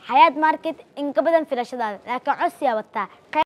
xayaad market in ka badan filashadaada laakiin codsiyaa wataa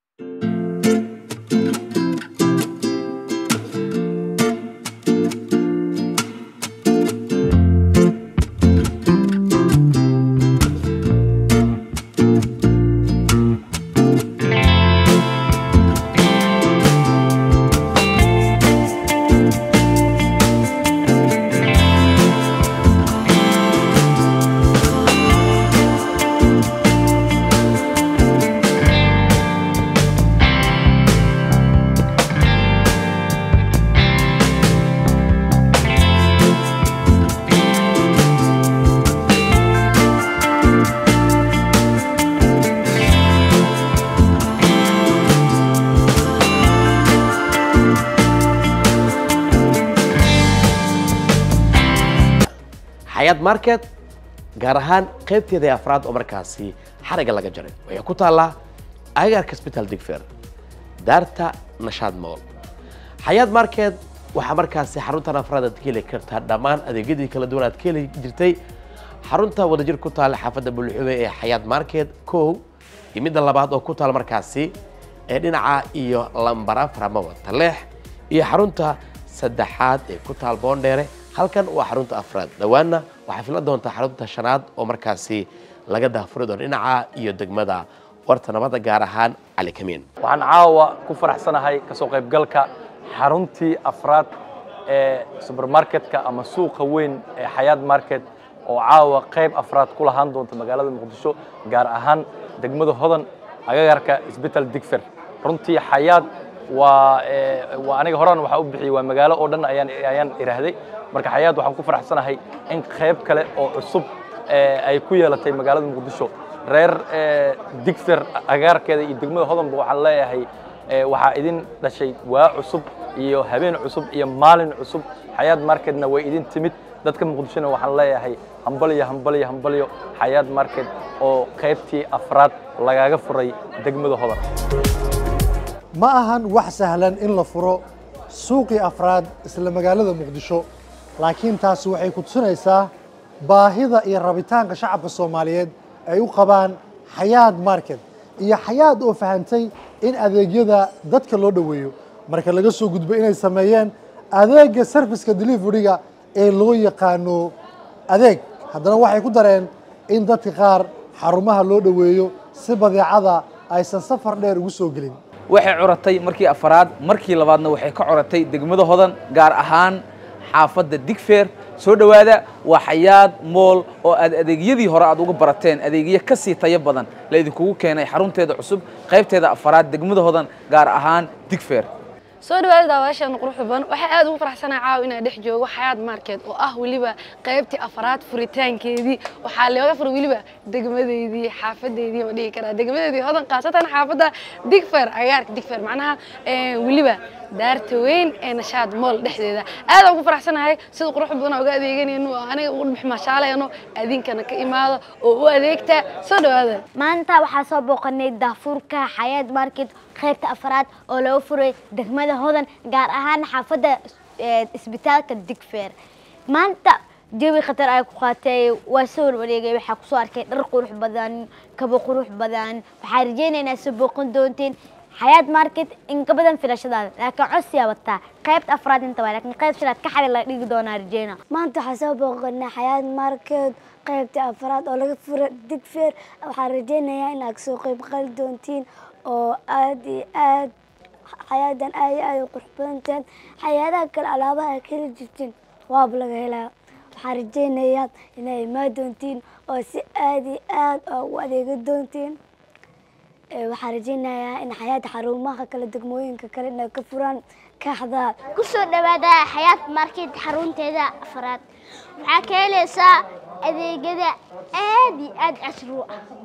xayaad market gaar ahaan qaybteeda afraad oo markaasi xariga laga jaray waxay ku taallaa agaarka sbital digfer daarta nashaad mool xayaad market waxaa markaasi xaruntan afraad aad ka heli kartaa dhammaan adeegyadii kala duwan aad ka heli jirtay xarunta wadajir ku taalla xaafadda bulxube ee xayaad market kow iyo midda labaad oo ku taal markaasi ee dhinaca iyo lambar afar ama wataleex iyo xarunta saddexaad ee ku taal boondheere halkan waa xarunta afraad dhowaanna waxaa filan doontaa xarunta shanaad oo markaasi laga daafuri doono dhinaca iyo degmada warta nabadda gaar ahaan cali kamiin waxaan caawa ku faraxsanahay kasoo qaybgalka xaruntii afraad ee subermarketka ama suuqa weyn ee xayaad market oo caawa qayb afraad ku lahaan doonta magaalada muqdisho gaar ahaan degmada hodan agagarka isbital digfer runtii xayaad waa waa aniga horaan waxaa u bixiyey waa magaalo oo dhan ayaan ayaan iraahday marka xayaad waxaan ku faraxsanahay in qayb kale oo cusub ay ku yeelatay magaalada muqdisho reer digfer agaarkeeda iyo degmada hodanba waxaan leeyahay waxaa idin dhashay waa cusub iyo habeen cusub iyo maalin cusub xayaad marketna way idin timid dadka muqdishona waxaan leeyahay hambalyo hambalyo hambalyo xayaad market oo qaybtii afraad lagaga furay degmada hodan ma ahan wax sahlan in la furo suuqii afraad isla magaalada muqdisho laakiin taasi waxay ku tusinaysaa baahida iyo rabitaanka shacabka soomaaliyeed ay u qabaan xayaad market iyo xayaad oo fahantay in adeegyada dadka loo dhoweeyo marka laga soo gudbo inay sameeyeen adeega serviceka deliveryga ee loo yaqaano adeeg haddana waxay ku dareen in dadka qaar xarumaha loo dhoweeyo si badeecada aysan safar dheer ugu soo gelin waxay curatay markii afaraad markii labaadna waxay ka curatay degmada hodan gaar ahaan xaafadda digfeer soo dhowaada waa xayaad mool oo aad adeegyadii hore aad uga barateen adeegyo ka sii tayo badan la idinkugu keenay xarunteeda cusub qaybteeda afaraad degmada hodan gaar ahaan digfeer soo dhawaada daawadayaashan quruxda badan waxaa aad ugu faraxsanahay caawa inaan dhex joogo xayaad market oo ah weliba qaybtii afaraad furitaankeedii waxaa looga furay weliba degmadeydii xaafadeydii ma dhihi karaa degmadeydii hodan khaasatan xaafadda digfer agaarka digfer macnaha weliba daarta weyn ee nashaad mool dhexdeeda aad ugu faraxsanahay sida quruxda badan uga adeeganayno oo aniga ugu dhex mashaalayno adinkana ka imaado oo u adeegta soo dhawaada maanta waxaa soo booqanay daafuurka xayaad market qaybta afraad oo laga furay degmada hodan gaar ahaan xaafadda isbitaalka digfer maanta jawi khatar ay ku qaatay waa soo warwareegay waxaa kusoo arkay dhar qurux badan kabo qurux badan waxaa rajeynaynaa soo booqan doonteen xayaad market in ka badan filashadaada laakiin codsiyaa wataa qaybta afraad inta waa laakiin qayb shanaad ka xali la dhigi doonaa rajeyna maanta waxaa soo booqanay xayaad market qaybta afraad oo laga fura digfeer waxaan rajeynayaa inaad kasoo qayb qali doontiin oo aad iyo aad xayaadan aad iyo aad u qurux badantahan xayaadaha kale alaabaha ay ka heli jirtiin waaba laga helaa waxaan rajeynayaa inay imaan doontiin oo si aad iyo aad ugu adeega doontiin waxaan rajeynayaa in xayaad xarumaha kale degmooyinka kale inay ka furaan kaaxda kusoo dhawaada xayaad market xarunteeda afraad waxaa ka helaysaa adeegyada aad iyo aad casri u ah